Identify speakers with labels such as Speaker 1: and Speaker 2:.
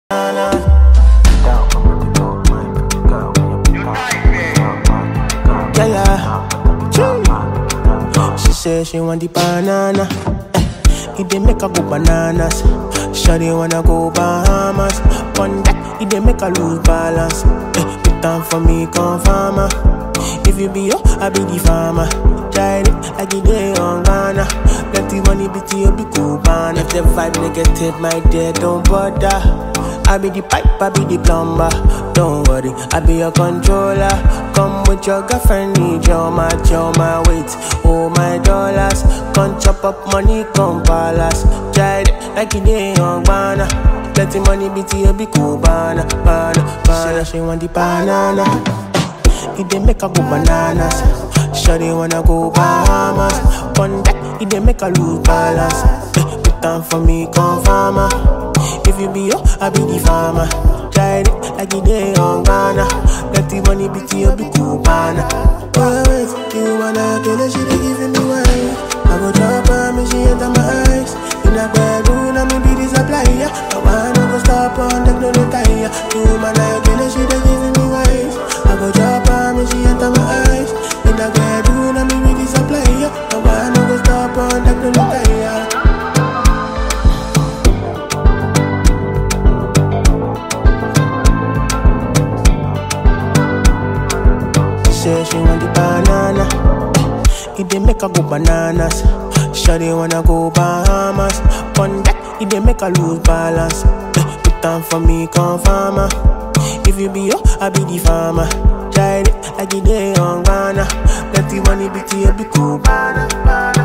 Speaker 1: Yeah, yeah. Chee. She say she want the banana. Eh, it dey make her go bananas. Shawty wanna go Bahamas. One that it dey make her lose balance. Eh, put time for me, come farmer. If you be yo, I be the farmer. Try it like it dey on Ghana. Let the money be to you, be cool, man. If the vibe negative, my dear, don't bother. I be the pipe, I be the plumber. Don't worry, I be your controller. Come with your girlfriend, need your match, your my weight, oh my dollars. Come chop up money, come palace. Try it like it dey on Ghana. Let the money be to you, be cool, banana, banana, banana. She want the banana. It dey make her go bananas. Shawty wanna go Bahamas. One that it dey make her lose balance. Eh, put time for me, come farmer. If you be yo, I be the farmer. Try it like it dey on Ghana. Let the money be to you, be cool, banana. Oh, wait, you wanna kill her, she dey giving me wine. I go drop her, me she enter my eyes. In a bedroom, I me be the supplier. I wanna go stop on them, no retire. You man, I kill her, she dey giving me wine. I go drop her, me she enter my eyes. In a bedroom, I me be the supplier. I wanna go stop on them, no retire. Say she want the banana. It dey make her go bananas. Shawty wanna go Bahamas. One that it dey make her lose balance. Eh, Put time for me, come farmer. If you be yo, I be the farmer. Try it like it dey on Ghana. Let the money be to you, be cool, banana.